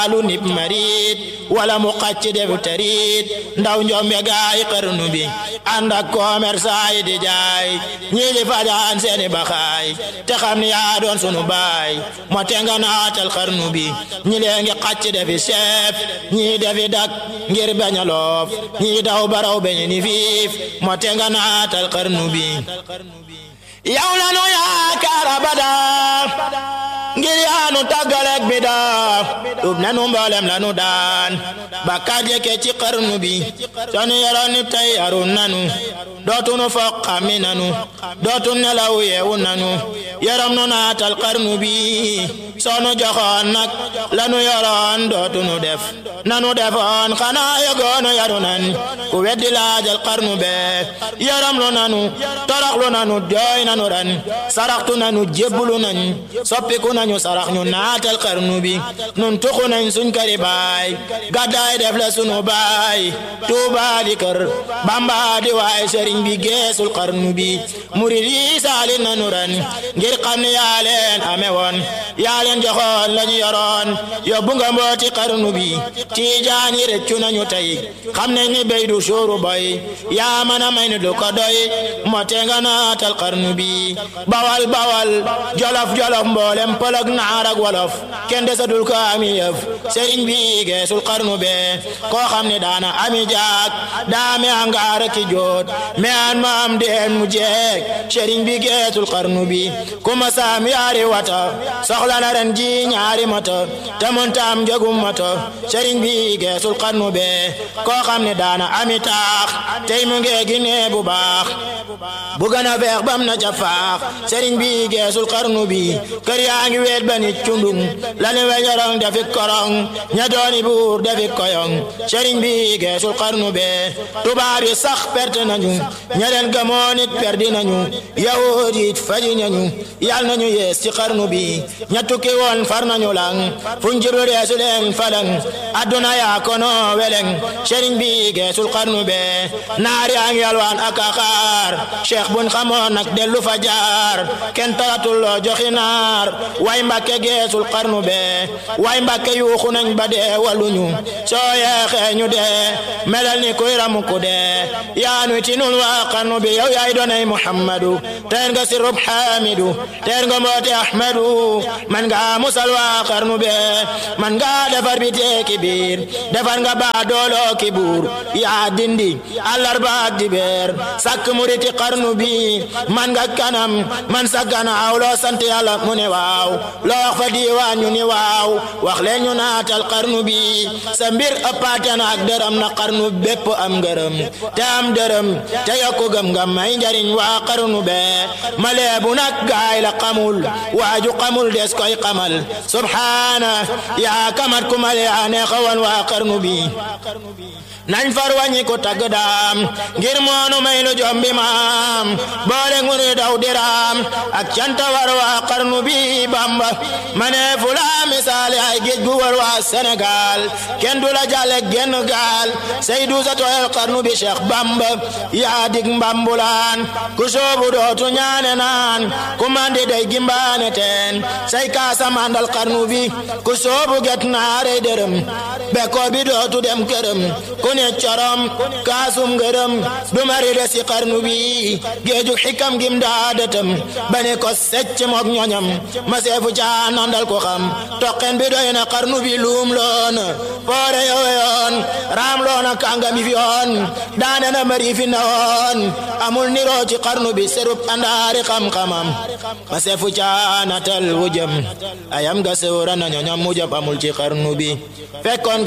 taalu nib marit wala mu xacc def tarit ndaw njombe gaay xarnu bi ànd ak commerçant yi di jaay ñii di fajaan seeni baxaay te xam ni yaa doon sunu baay moo te nga naatal xarnu bi ñi lee ngi xacc defi chef ñii defi dak ngir bañ a loof ñii daw baraw beñ ni fiif moo te nga naatal xarnu bi yow la nu yaakaar abada ngir yaanu tàggaleeg bi daa tub nanu mboolem lanu daan bakkaar jëkke ci xarnu bi sonu yoroon ni tey yarun nanu dootunu foq xammi nanu dootun nelaw yeewu nanu yaram nu naatal xarnu bi sonu joxoon nag lanu yoroon dootunu def nanu defoon xanaa yegoonu yaru nan ku weddi laajal xarnu bee yaram lu nanu torox lu nanu jooy nanu ran saraxtu nanu jébbulu nañ soppiku nañu sarax ñu naatal xarnu bi nun tuxu nañ suñ këri baay gàddaay def la sunu baay tuuba di kër bamba di waay sëriñ bi geesul xarnu bi murid yi saali nanu ran ngir xam ne yaa leen ame woon yaa leen joxoon lañu yoroon yóbbu nga mbooti xarnu bi tiijaan yi rëccu nañu tey xam nañ ni béy du suuru boy yaa mën a may ni du ko doy mote nga naatal xarnu bi bawal bawal jolof jolof mboolem pëlëg naar ak wolof kenn desatul ko ami yëf sëriñ bi geesul xarnu be koo xam ne daana ami jaak daame angaar ki joot me an ma am deen mu jeek sëriñ bi geesul xarnu bi kuma saam yaari wata soxla na ren ji ñaari mata te montaam jogum mata sëriñ bi geesul xarnu be koo xam ne daana ami taax tey mu ngee gi nee bu baax bu gën a feex bam na ca faax sëriñ bi geesul xarnu bi kër yaa ngi weet ba nit cundung lani weñorong dafi korong ña dooni buur dafi koyong sëriñ bi geesul xarnu be tubaab yi sax perte nañu ña leen gëmoo nit perdi nañu yahud yi faji nañu yal nañu yees ci xarnu bi ña tukki woon far nañu lang fuñ jiblu reesu leen falang adduna yaa kono weleng sëriñ bi geesul xarnu be naar yaa ngi yalwaan ak axaar cheikh buñ xamoon nag dellu fa jaar kenn talatul loo joxi naar way mbàkke geesul xarnu be way mbàkke yuuxu nañ ba dee waluñu soo yeexee ñu dee melal ni kuy ramu ku dee yaanu ci nun waa xarnu bi yow yaay doonay muhammadu teer nga sirub xamidu teer nga mboote ahmadu man nga musal waa xarnu be man nga defar bi teeki biir defar nga baa dooloo ki buur yaa dindi àllarba ak dibeer sàkk muriti xarnu bi man nga kanam man sa ganaaw loo sant yàlla mu ne waaw loo wax fa diiwaan ñu ni waaw wax leen ñu naatal xarnu bi sa mbir ëppaate na ak dërëm na xarnu bépp am ngërëm te am dërëm te yokku gëm nga may njariñ waa xarnu bee ma leebu nag gaay la xamul waaju xamul des koy xamal subhaana yaa kamat ku male yaa neexawan waa xarnu bi nañ far wàññi ko tagg daam ngir moonu may lu jombi maam boole ngunu daw diraam ak canta war waa xarnu bi bamba ma ne fula misaale ay géej gu war waa Sénégal kenn du la jàlle genn gaal Seydou sa tooyal xarnu bi Cheikh Bamba yaa dig mbambulaan ku soobu dootu ñaane naan ku mandi day gimbaane teen say kaasa mandal xarnu bi ku soobu get naarey dërëm bekkoor bi dootu dem këram ku ne corom kaasum ngërëm du mari de si xarnu bi géeju xikam gim daadatam ba ne ko secc mook ñoñam ma seefu caa nandal ko xam toqen bi doy na xarnu bi luum loon foore yoon raam loona kàngami fi yoon daane na mari fi na woon amul niroo ci xarnu bi serub andaari xam-xamam ma seefu caa natal wujëm ayam ga sewra na ñoñam mujab amul ci xarnu bi fekkoon